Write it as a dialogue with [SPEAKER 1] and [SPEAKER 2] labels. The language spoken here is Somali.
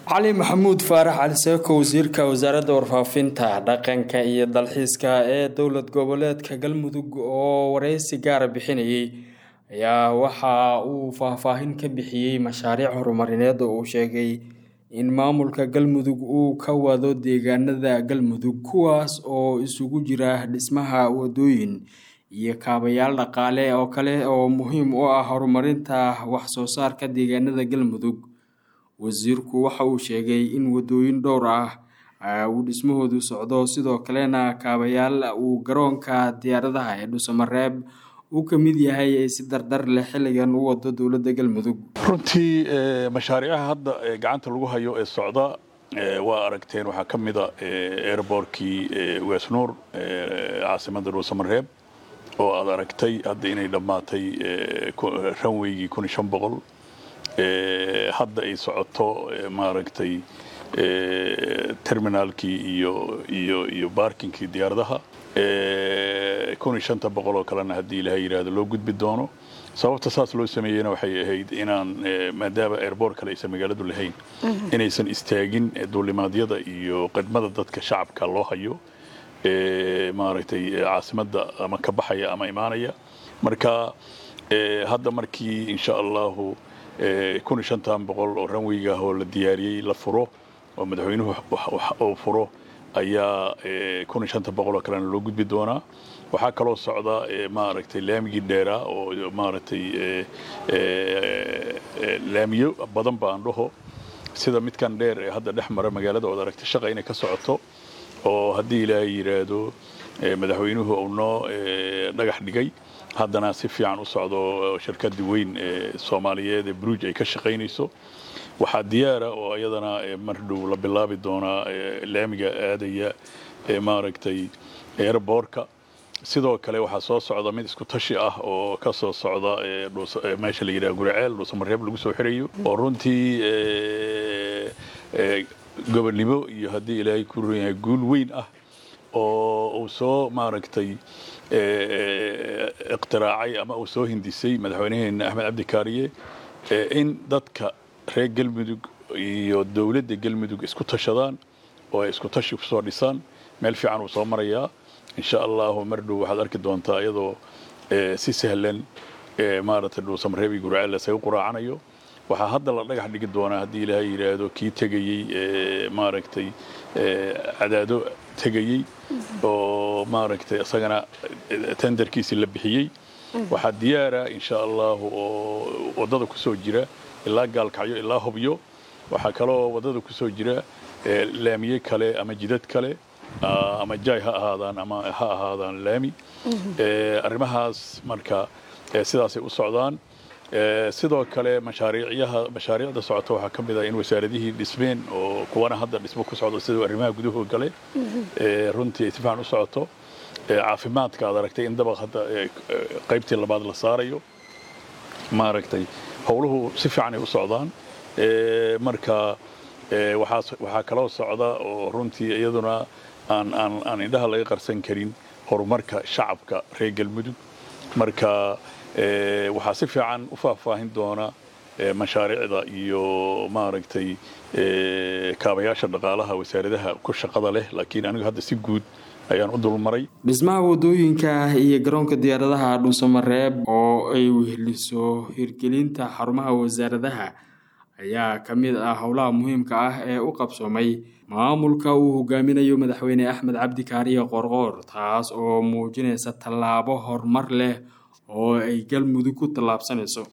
[SPEAKER 1] cali maxamuud faarax cali seeko wasiirka wasaaradda warfaafinta dhaqanka iyo dalxiiska ee dowlad goboleedka galmudug oo wareysi gaara bixinayay ayaa waxa uu faahfaahin ka bixiyey mashaariic horumarineed oo uu sheegay in maamulka galmudug uu ka wado deegaanada galmudug kuwaas oo isugu jira dhismaha wadooyin iyo kaabayaal dhaqaale oo kale oo muhiim u ah horumarinta wax soo saarka deegaanada galmudug wasiirku waxa uu sheegay in wadooyin dhowr ah uu dhismahoodu socdo sidoo kalena kaabayaal uu garoonka diyaaradaha ee dhuusamareeb uu ka mid yahay ay si dardar leh xilligan u wado dowladda galmudug
[SPEAKER 2] runtii mashaariicaha hadda gacanta lagu hayo ee socda waa aragteen waxaa ka mida airbortkii wesnuur caasimadda dhuusamareeb oo aad aragtay hadda inay dhammaatay ranweygii kun iyo shan boqol hadda ay socoto maaragtay terminaalkii iyo iyo iyo baarkinkii diyaaradaha kun iyo shanta boqol oo kalena haddii ilaha yidhaahdo loo gudbi doono sababta saas loo sameeyeyna waxay ahayd inaan maadaama airboort kale aysan magaaladu lahayn inaysan istaagin duulimaadyada iyo khidmada dadka shacabka loo hayo maaragtay caasimadda ama ka baxaya ama imaanaya marka hadda markii insha allahu kun iyo shantan boqol oo ranweyga oo la diyaariyey la furo oo madaxweynuhu uu furo ayaa kun iyo shanta boqol oo kalena loo gudbi doonaa waxaa kaloo socda maaragtay laamigii dheeraa oo maaragtay laamiyo badan baan dhaho sida midkan dheer ee hadda dhex mara magaalada ood aragtay shaqa inay ka socoto oo haddii ilaahay yidhaahdo madaxweynuhu uu noo dhagax dhigay haddana si fiican u socdo shirkadii weyn ee soomaaliyeed ee bruj ay ka shaqaynayso waxaa diyaara oo iyadana mar dhow la bilaabi doonaa laamiga aadaya ee maaragtay airboortka sidoo kale waxaa soo socda mid isku tashi ah oo ka soo socda meesha la yidhaha guriceel dhuusamareeb lagu soo xirayo oo runtii gobonnimo iyo haddii ilaahay ku ron yahay guul weyn ah oo uu soo maaragtay iqtiraacay ama uu soo hindisay madaxweynaheena axmed cabdi kaariye in dadka reer galmudug iyo dowladda galmudug isku tashadaan oo ay isku tashi kusoo dhisaan meel fiican uu soo marayaa insha allahu mar dhow waxaad arki doontaa iyadoo si sahlan maaragtay dhuusamareeb iyo gurceel lasaga quraacanayo waxaa hadda la dhagax dhigi doonaa haddii ilaahay yidhaahdo kii tegayey maaragtay cadaado tegayey oo maaragtay isagana tenderkiisii la bixiyey waxaa diyaara insha allahu oo waddada ku soo jira ilaa gaalkacyo ilaa hobyo waxaa kaloo waddada ku soo jira laamiye kale ama jidad kale ama jaay ha ahaadaan ama ha ahaadaan laami arrimahaas marka sidaasay u socdaan sidoo kale mashaariicyaha mashaariicda socota waxaa ka mid ah in wasaaradihii dhismeen oo kuwana hadda dhismo ku socdo sida arrimaha guduhu gale runtii ay si fiican u socoto caafimaadka aad aragtay in dabaq hadda qaybtii labaad la saarayo maaragtay howluhu si fiican ay u socdaan marka waxaa kaloo socda oo runtii iyaduna aan aan aan indhaha laga qarsan karin horumarka shacabka reer galmudug marka waxaa si fiican u faahfaahin doona mashaariicda iyo maaragtay kaabayaasha dhaqaalaha wasaaradaha ku shaqada leh laakiin anigu hadda si guud ayaan u dulmaray
[SPEAKER 1] dhismaha wadooyinka iyo garoonka diyaaradaha dhuusamareeb oo ay weheliso hirgelinta xarumaha wasaaradaha ayaa ka mid ah howlaha muhiimka ah ee u qabsoomay maamulka uu hogaaminayo madaxweyne axmed cabdi kaariye qorqoor taas oo muujinaysa tallaabo horumar leh oo ay galmudug ku tallaabsanayso